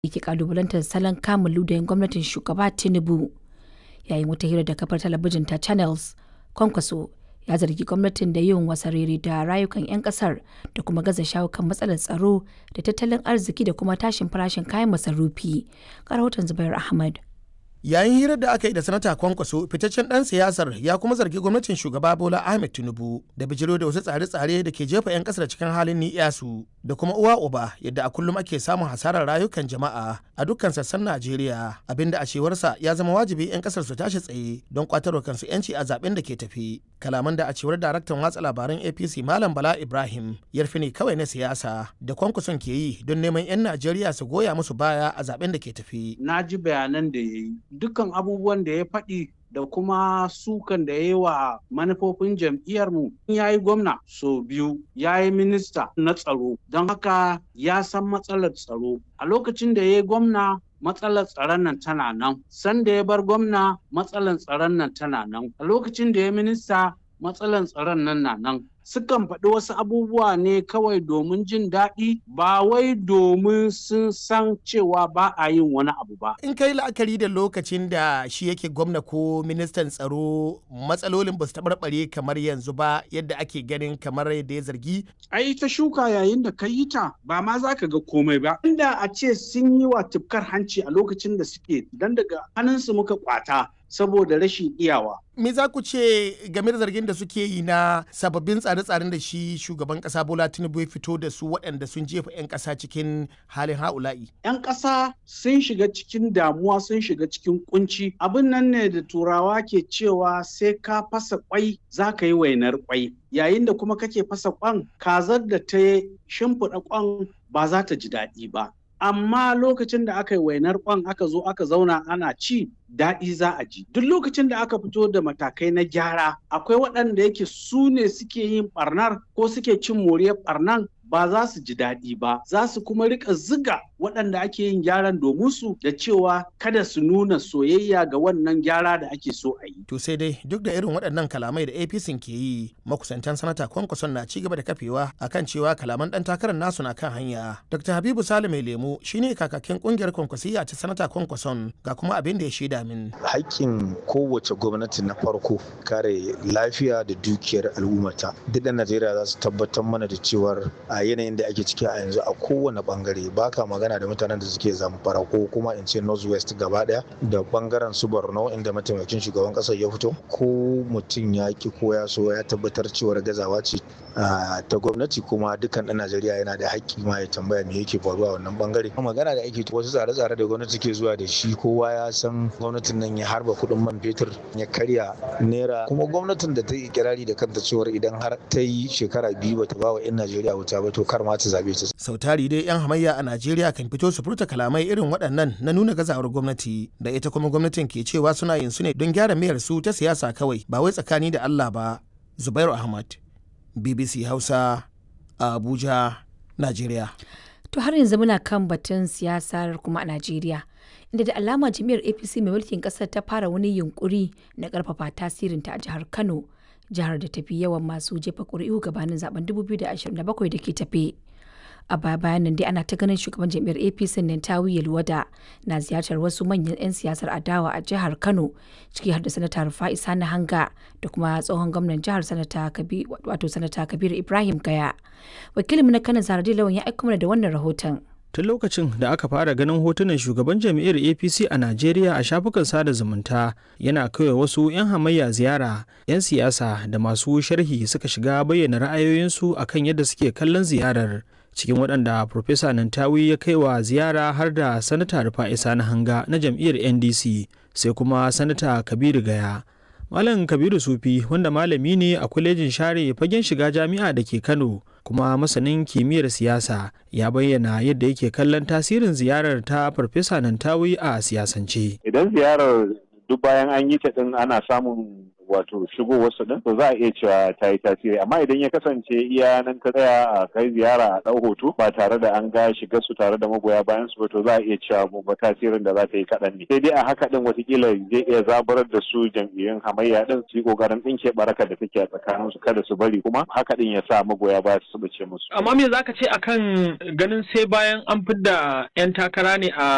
yake kalubalantar salon kamun ludayin gwamnatin shugaba Tinubu. Yayin wata hira da kafar talabijin ta Channels, Kwankwaso ya zargi gwamnatin da yin wasarere da rayukan 'yan kasar da kuma gaza shawo kan matsalar tsaro da tattalin arziki da kuma tashin farashin kayan masarufi. Rahoton Zubair Ahmad. yayin hirar da aka yi da sanata kwankwaso fitaccen dan siyasar ya kuma zargi gwamnatin shugaba bola ahmed tinubu da bijiro da wasu tsare-tsare da ke jefa 'yan kasar cikin halin ni'yasu da kuma uwa uba yadda a kullum ake samun hasarar rayukan jama'a a dukkan sassan najeriya abinda a cewarsa ya zama wajibi 'yan kasar su tashi tsaye don kwatarwa kansu 'yanci a zaben da ke tafi kalaman da a cewar daraktan watsa labaran apc malam bala ibrahim yarfi ne kawai na siyasa da kwankwason ke yi don neman 'yan najeriya su goya musu baya a zaben da ke tafi na ji bayanan da ya yi dukkan abubuwan da ya faɗi da kuma sukan da ya yi wa manufofin jam'iyyarmu ya yi gwamna so biyu ya yi minista na tsaro don haka ya san matsalar tsaro a lokacin da ya yi gwamna matsalar tsaron nan tana nan sanda ya bar gwamna matsalar tsaron nan tana nan a lokacin da ya minista matsalar tsaron nan na nan sukan faɗi wasu abubuwa ne kawai domin jin daɗi ba wai domin sun san cewa ba a yin wani abu ba. In kai la'akari da lokacin da shi yake gwamna ko ministan tsaro matsalolin ba su taɓarɓare kamar yanzu ba yadda ake ganin kamar yadda ya zargi. Ai ta shuka yayin da ka yi ta ba ma za ka ga komai ba. Inda a ce sun yi wa tufkar hanci a lokacin da suke dan daga hannunsu muka kwata saboda rashin iyawa. Me za ku ce game da zargin da suke yi na sababbin tsare-tsaren da shi shugaban kasa Bola Tinubu ya fito da su waɗanda sun jefa 'yan ƙasa cikin halin ha'ula'i? 'Yan ƙasa sun shiga cikin damuwa sun shiga cikin kunci. Abin nan ne da turawa ke cewa sai ka fasa kwai za ka yi wainar kwai. Yayin da kuma kake fasa kwan kazar da ta shimfiɗa kwan ba za ta ji daɗi ba. amma lokacin da aka yi wainar kwan aka zo aka zauna ana ci daɗi za a ji duk lokacin da aka fito da matakai na gyara akwai waɗanda yake su ne suke yin ɓarnar ko suke cin moriyar ɓarnan ba za su ji daɗi ba za su kuma rika ziga waɗanda ake yin gyaran domin su da cewa kada su nuna soyayya ga wannan gyara da ake so a yi. To sai dai duk da irin waɗannan kalamai da APC ke yi makusantan sanata kwankwason na ci gaba da kafewa akan cewa kalaman ɗan takarar nasu na kan hanya. Dr. Habibu Sale mai lemu shine kakakin ƙungiyar kwankwasiya ta sanata kwankwason ga kuma abin da ya shaida min. Haƙƙin kowace gwamnati na farko kare lafiya da dukiyar al'ummata. Duk da Najeriya za su tabbatar mana da cewar a yanayin da ake ciki a yanzu a kowane bangare baka magana da mutanen da suke zamfara ko kuma in ce northwest gaba daya da bangaren su borno inda mataimakin shugaban kasar ya fito ko mutum ya ki ko ya so ya tabbatar cewar gazawa ce ta gwamnati kuma dukkan dan najeriya yana da haƙƙi ma ya tambaya me yake faruwa a wannan bangare magana da ake wasu tsare-tsare da gwamnati ke zuwa da shi kowa ya san gwamnatin nan ya harba kuɗin man fetur ya karya naira kuma gwamnatin da ta yi kirari da kanta cewar idan har ta yi shekara biyu bata ba wa 'yan najeriya wuta ba to kar ma ta zabe ta. Sau tari dai 'yan hamayya a Najeriya kan fito su furta kalamai irin waɗannan na nuna gazawar gwamnati da ita kuma gwamnatin ke cewa suna yin su ne don gyara mayar su ta siyasa kawai ba wai tsakani da Allah ba. Zubairu Ahmad, BBC Hausa, a Abuja, Najeriya. To har yanzu muna kan batun siyasar kuma a Najeriya. Inda da alama jami'ar APC mai mulkin ƙasar ta fara wani yunkuri na ƙarfafa tasirinta a jihar Kano. jihar da tafi yawan masu jefa ƙuri'u gabanin zaben 2027 da ke tafe. A baya bayan nan dai ana ta ganin shugaban jam'iyyar APC nan Tawi Yelwada na ziyartar wasu manyan 'yan siyasar adawa a jihar Kano ciki har da sanata Rufa'i Sani Hanga da kuma tsohon gwamnan jihar sanata wato sanata Kabiru Ibrahim Gaya. Wakilin na Kano Zaradi Lawan ya aika mana da wannan rahoton. tun lokacin da aka fara ganin hotunan shugaban jam'iyyar apc a najeriya a shafukan sada zumunta yana kawai wasu 'yan hamayya ziyara 'yan siyasa da masu sharhi suka shiga bayyana ra'ayoyinsu akan yadda suke kallon ziyarar cikin waɗanda Profesa Nantawi ya kai wa ziyara har da Sanata Rufa'i Sani Hanga na jam'iyyar NDC sai kuma Sanata Kabiru Gaya. Malam Kabiru Sufi wanda malami ne a kwalejin share fagen shiga jami'a da ke Kano kuma masanin kimiyyar siyasa ya bayyana yadda yake kallon tasirin ziyarar ta Farfesa Nantawi a siyasance. Idan ziyarar duk bayan an yi ta din ana samun wato shigo wasu din to za a iya cewa ta yi tasiri amma idan ya kasance iya nan ka tsaya a kai ziyara a ɗau hoto ba tare da an ga shiga su tare da magoya bayan su ba to za a iya cewa ba tasirin da za ta yi kaɗan ne sai dai a haka din watakila zai iya zaburar da su jam'iyyun hamayya din su yi ƙoƙarin ɗinke barakar da take a tsakanin su kada su bari kuma haka din ya sa magoya baya su bace musu. amma me zaka ce akan ganin sai bayan an fidda 'yan takara ne a